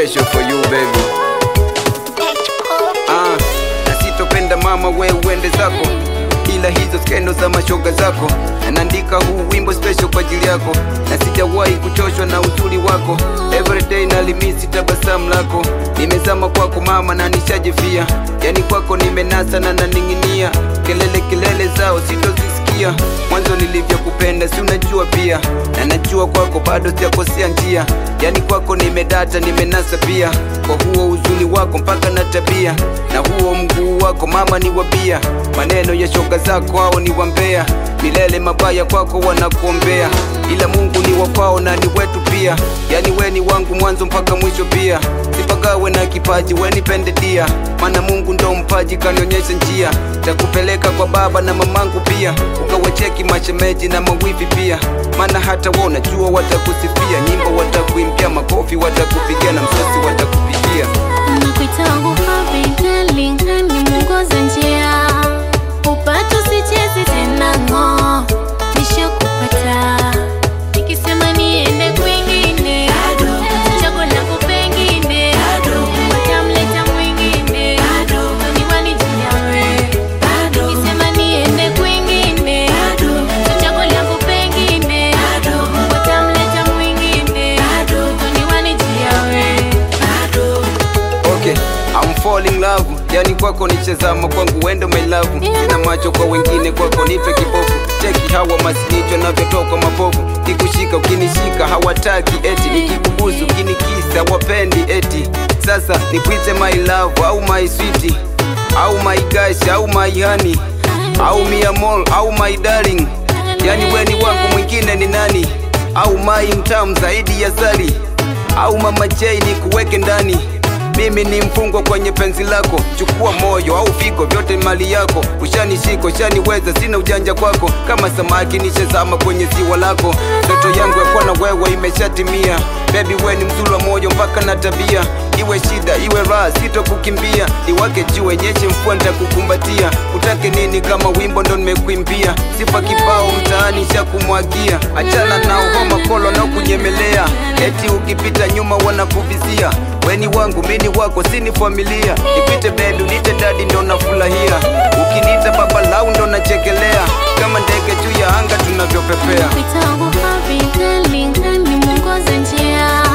special for you baby. Ah, na sitopenda mama we uende zako, ila hizo skendo za mashoga zako. Na naandika huu wimbo special kwa ajili yako, na sijawahi kuchoshwa na uzuri wako. Everyday nalimisi tabasamu lako, nimezama kwako mama na nishajifia, yani kwako nimenasa na naning'inia. Kelele kelele zao sitozisikia, mwanzo nilivyokupenda si unajua pia, na najua kwako bado sijakosea njia, yani kwako nimedata nimenasa pia, kwa huo uzuri wako mpaka na tabia, na huo mguu wako mama ni wabia, maneno ya shoga zako hao ni wambea, milele mabaya kwako wanakuombea, ila Mungu ni wa kwao na ni wetu pia, yani we ni wangu mwanzo mpaka mwisho pia, sipagawe na kipaji we nipende dia, maana Mungu ndo mpaji kanionyesha njia, takupeleka kwa baba na mamangu pia, ukawacheki mashemeji na mawifi pia, maana hata wao najua watakusifia, nyimbo watakuimbia, makofi watakupigia na msosi watakupigia. Nakuita wangu happy darling, hani mwongoza njia, upate usicheze tena ng'o, nishakupata nikisema niende kwingine, chago langu pengine, watamleta mwingine, niwanijiawe nikisema niende kwingine, chago langu pengine, watamleta mwingine, niwanijiawe Okay, I'm falling love, yani kwako nichezama kwangu wendo my love, sina macho kwa wengine, kwako nipe kibofu. Cheki hawa masinicho navyotoka mapovu, kikushika ukinishika hawataki eti, nikikubusu ukinikisa wapendi eti. Sasa nikuite my love au my sweetie au my gosh au my honey au mi amor au my darling, yani weni wangu mwingine ni nani? Au mai mtamu zaidi ya sali au mama J ni kuweke ndani mimi ni mfungwa kwenye penzi lako, chukua moyo au figo, vyote mali yako. Ushanishika, ushaniweza, sina ujanja kwako, kama samaki nishazama kwenye ziwa lako. Ndoto yangu ya kuwa na wewe imeshatimia, baby we ni mzuri wa moyo mpaka na tabia, iwe shida iwe raha, sitokukimbia, iwake jua nyeshe mvua, nitakukumbatia. Utake nini kama wimbo ndo nimekuimbia, sifa kibao mtaani shakumwagia, achana nao homa kolo na kunyemelea, eti ukipita nyuma wanakuvizia weni wangu mini wako sini familia nipite bebi unite dadi ndo nafurahia ukiniita baba lau ndo nachekelea kama ndege juu ya anga tunavyopepea Nakuita wangu happy darling, hani mwongoza njia